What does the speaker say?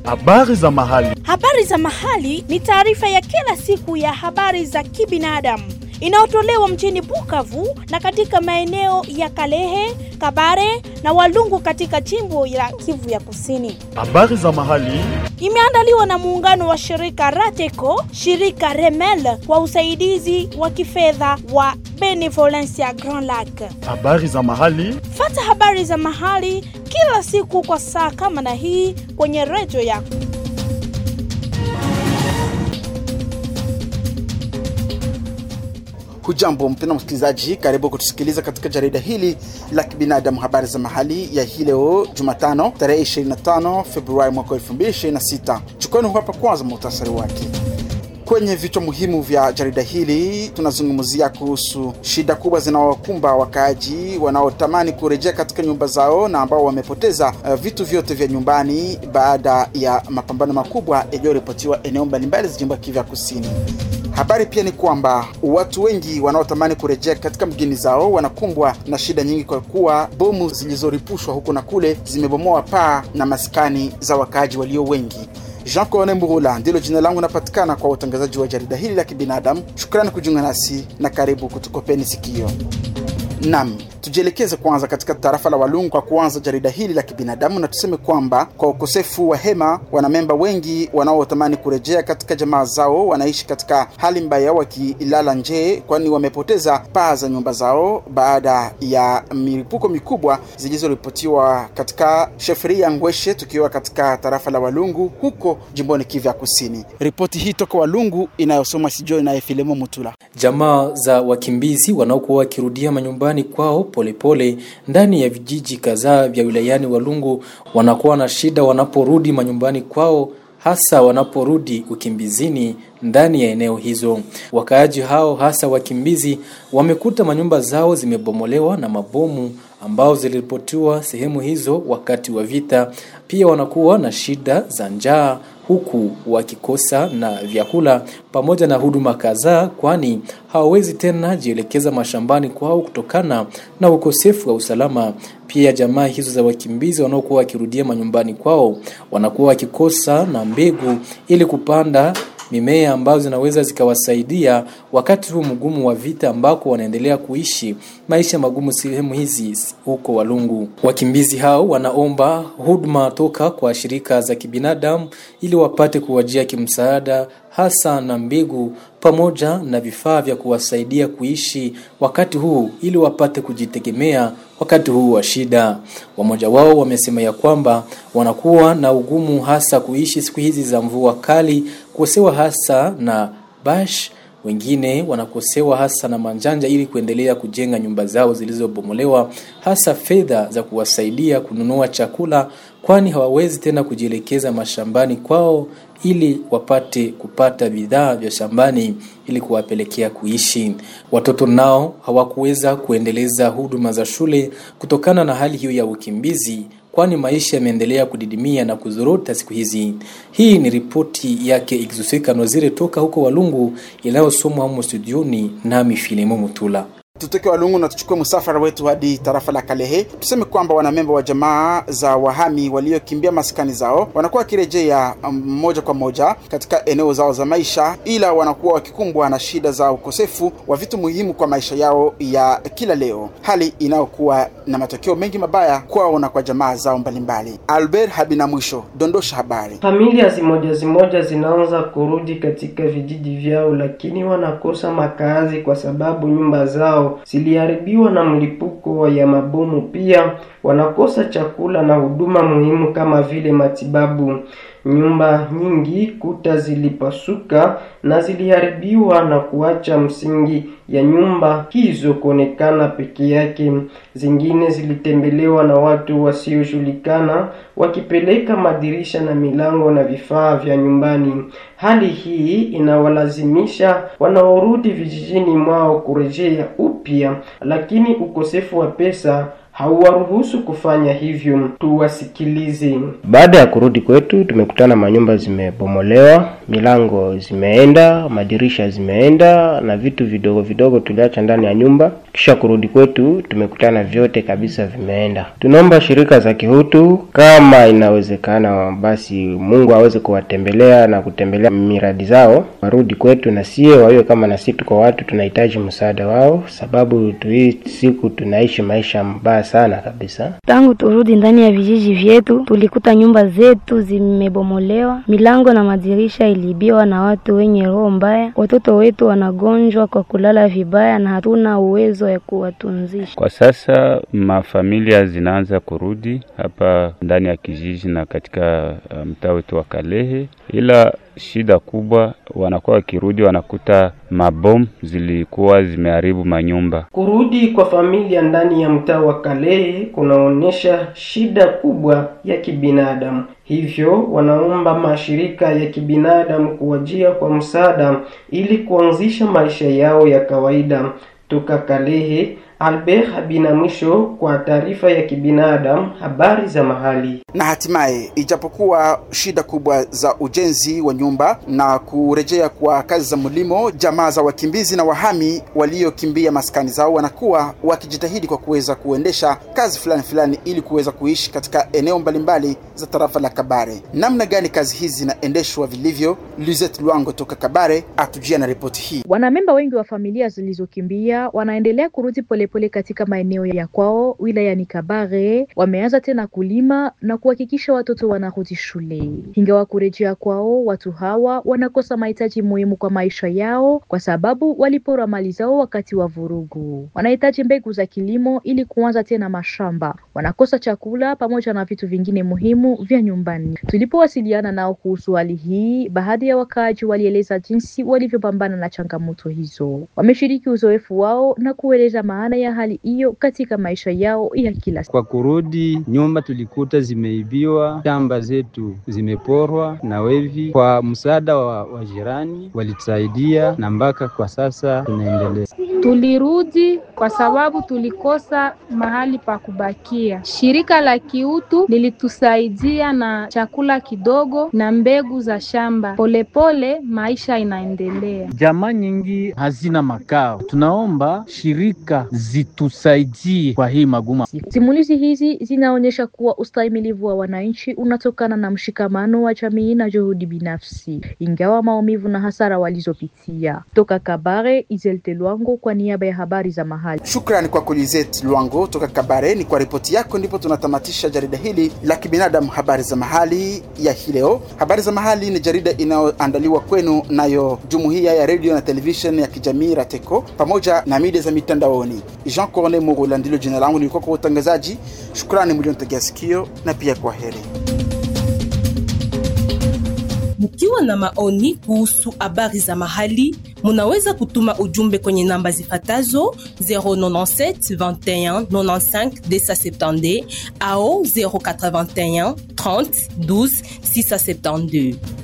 Habari za mahali. Habari za mahali ni taarifa ya kila siku ya habari za kibinadamu inayotolewa mjini Bukavu na katika maeneo ya Kalehe, Kabare na Walungu katika jimbo la Kivu ya Kusini. Habari za mahali. Imeandaliwa na muungano wa shirika Rateco, shirika Remel kwa usaidizi wa kifedha wa Benevolencia Grand Lac. Habari za mahali. Fata habari za mahali kila siku kwa saa kama na hii kwenye redio yako. Hujambo mpendwa msikilizaji, karibu kutusikiliza katika jarida hili la kibinadamu, habari za mahali ya hii leo Jumatano tarehe 25 Februari mwaka 2026. Chukoni hapa kwanza muhtasari wake. Kwenye vichwa muhimu vya jarida hili tunazungumzia kuhusu shida kubwa zinaowakumba wakaaji wanaotamani kurejea katika nyumba zao na ambao wamepoteza uh, vitu vyote vya nyumbani baada ya mapambano makubwa yaliyoripotiwa eneo mbalimbali za jimbo ya Kivu ya Kusini. Habari pia ni kwamba watu wengi wanaotamani kurejea katika mgini zao wanakumbwa na shida nyingi, kwa kuwa bomu zilizoripushwa huko na kule zimebomoa paa na maskani za wakaaji walio wengi. Jean Cone Mbuhula ndilo jina langu, napatikana kwa utangazaji wa jarida hili la kibinadamu. Shukrani kujiunga nasi na karibu kutukopeni sikio. Nam, tujielekeze kwanza katika tarafa la Walungu kwa kuanza jarida hili la kibinadamu, na tuseme kwamba kwa ukosefu wa hema, wanamemba wengi wanaotamani kurejea katika jamaa zao wanaishi katika hali mbaya, wakilala nje, kwani wamepoteza paa za nyumba zao baada ya milipuko mikubwa zilizoripotiwa katika sheferi ya Ngweshe, tukiwa katika tarafa la Walungu huko jimboni Kivu ya Kusini. Ripoti hii toka Walungu inayosomwa Sijoi naye Filemo Mutula. Jamaa za wakimbizi wanaokuwa wakirudia manyumbani kwao polepole pole, ndani ya vijiji kadhaa vya wilayani Walungu wanakuwa na shida wanaporudi manyumbani kwao hasa wanaporudi ukimbizini ndani ya eneo hizo. Wakaaji hao hasa wakimbizi wamekuta manyumba zao zimebomolewa na mabomu ambao ziliripotiwa sehemu hizo wakati wa vita. Pia wanakuwa na shida za njaa huku wakikosa na vyakula pamoja na huduma kadhaa, kwani hawawezi tena jielekeza mashambani kwao kutokana na ukosefu wa usalama. Pia jamaa hizo za wakimbizi wanaokuwa wakirudia manyumbani kwao wanakuwa wakikosa na mbegu ili kupanda mimea ambazo zinaweza zikawasaidia wakati huu mgumu wa vita ambako wanaendelea kuishi maisha magumu sehemu hizi huko Walungu. Wakimbizi hao wanaomba huduma toka kwa shirika za kibinadamu ili wapate kuwajia kimsaada, hasa na mbegu pamoja na vifaa vya kuwasaidia kuishi wakati huu ili wapate kujitegemea wakati huu wa shida. Wamoja wao wamesema ya kwamba wanakuwa na ugumu hasa kuishi siku hizi za mvua kali, kukosewa hasa na bash wengine wanakosewa hasa na manjanja ili kuendelea kujenga nyumba zao zilizobomolewa, hasa fedha za kuwasaidia kununua chakula, kwani hawawezi tena kujielekeza mashambani kwao ili wapate kupata bidhaa vya shambani ili kuwapelekea kuishi. Watoto nao hawakuweza kuendeleza huduma za shule kutokana na hali hiyo ya ukimbizi kwani maisha yameendelea kudidimia na kuzorota siku hizi. Hii ni ripoti yake Exuseka Nozire toka huko Walungu inayosomwa humo studioni nami Filimo Mutula. Tutoke Walungu na tuchukue msafara wetu hadi tarafa la Kalehe. Tuseme kwamba wanamemba wa jamaa za wahami waliokimbia maskani zao wanakuwa wakirejea moja kwa moja katika eneo zao za maisha, ila wanakuwa wakikumbwa na shida za ukosefu wa vitu muhimu kwa maisha yao ya kila leo, hali inayokuwa na matokeo mengi mabaya kwao na kwa jamaa zao mbalimbali. Albert Habina mwisho dondosha habari. Familia zimoja zimoja zinaanza kurudi katika vijiji vyao, lakini wanakosa makazi kwa sababu nyumba zao ziliharibiwa na mlipuko ya mabomu. Pia wanakosa chakula na huduma muhimu kama vile matibabu. Nyumba nyingi kuta zilipasuka na ziliharibiwa na kuacha msingi ya nyumba hizo kuonekana peke yake. Zingine zilitembelewa na watu wasiojulikana wakipeleka madirisha na milango na vifaa vya nyumbani. Hali hii inawalazimisha wanaorudi vijijini mwao kurejea upya, lakini ukosefu wa pesa hauwaruhusu kufanya hivyo. Tuwasikilize. Baada ya kurudi kwetu, tumekutana manyumba zimebomolewa, milango zimeenda, madirisha zimeenda na vitu vidogo vidogo tuliacha ndani ya nyumba. Kisha kurudi kwetu, tumekutana vyote kabisa vimeenda. Tunaomba shirika za kihutu, kama inawezekana, basi Mungu aweze kuwatembelea na kutembelea miradi zao, warudi kwetu na sie wawe kama na sisi tuko watu tunahitaji msaada wao, sababu tu hii siku tunaishi maisha mbaya sana kabisa. Tangu turudi ndani ya vijiji vyetu, tulikuta nyumba zetu zimebomolewa, milango na madirisha iliibiwa na watu wenye roho mbaya. Watoto wetu wanagonjwa kwa kulala vibaya na hatuna uwezo ya kuwatunzisha. Kwa sasa mafamilia zinaanza kurudi hapa ndani ya kijiji na katika mtaa wetu wa Kalehe, ila shida kubwa, wanakuwa wakirudi wanakuta mabomu zilikuwa zimeharibu manyumba. Kurudi kwa familia ndani ya mtaa wa Kalehe kunaonyesha shida kubwa ya kibinadamu. Hivyo wanaomba mashirika ya kibinadamu kuwajia kwa msaada ili kuanzisha maisha yao ya kawaida. Toka Kalehe, Albert Habina mwisho kwa taarifa ya kibinadamu, habari za mahali. Na hatimaye, ijapokuwa shida kubwa za ujenzi wa nyumba na kurejea kwa kazi za mlimo, jamaa za wakimbizi na wahami waliokimbia maskani zao wanakuwa wakijitahidi kwa kuweza kuendesha kazi fulani fulani ili kuweza kuishi katika eneo mbalimbali za tarafa la Kabare. Namna gani kazi hizi zinaendeshwa vilivyo? Lizette Lwango toka Kabare atujia na ripoti hii. Wanamemba wengi wa familia zilizokimbia wanaendelea kurudi polepole pole katika maeneo ya kwao wilayani Kabare. Wameanza tena kulima na kuhakikisha watoto wanarudi shule. Ingawa kurejea kwao, watu hawa wanakosa mahitaji muhimu kwa maisha yao kwa sababu walipora mali zao wakati wa vurugu. Wanahitaji mbegu za kilimo ili kuanza tena mashamba. Wanakosa chakula pamoja na vitu vingine muhimu vya nyumbani. Tulipowasiliana nao kuhusu hali hii, baadhi ya wakaaji walieleza jinsi walivyopambana na changamoto hizo. Wameshiriki uzoefu wao na kueleza maana ya hali hiyo katika maisha yao ya kila siku. Kwa kurudi nyumba, tulikuta zimeibiwa, shamba zetu zimeporwa na wevi. Kwa msaada wa, wa jirani walitusaidia, na mpaka kwa sasa tunaendelea. Tulirudi kwa sababu tulikosa mahali pa kubakia. Shirika la kiutu lilitusaidia na chakula kidogo na mbegu za shamba. Polepole pole, maisha inaendelea. Jamaa nyingi hazina makao, tunaomba shirika zitusaidie kwa hii maguma. Simulizi hizi zinaonyesha kuwa ustahimilivu wa wananchi unatokana na mshikamano wa jamii na juhudi binafsi, ingawa maumivu na hasara walizopitia. Toka Kabare, Izelte Lwango kwa niaba ya habari za mahali. Shukrani kwa Lizette Lwango toka Kabare. Ni kwa ripoti yako ndipo tunatamatisha jarida hili la kibinadamu, habari za mahali ya hii leo. Habari za mahali ni jarida inayoandaliwa kwenu nayo jumuiya ya redio na television ya kijamii Rateco pamoja na media za mitandaoni. Jean Corne Mugula ndilo jina langu, nilikuwa kwa utangazaji. Shukrani mlionitegea sikio na pia kwa heri. Mkiwa na maoni kuhusu habari za mahali, munaweza kutuma ujumbe kwenye namba zifatazo 097 21 95 270 au 081 30 12 672.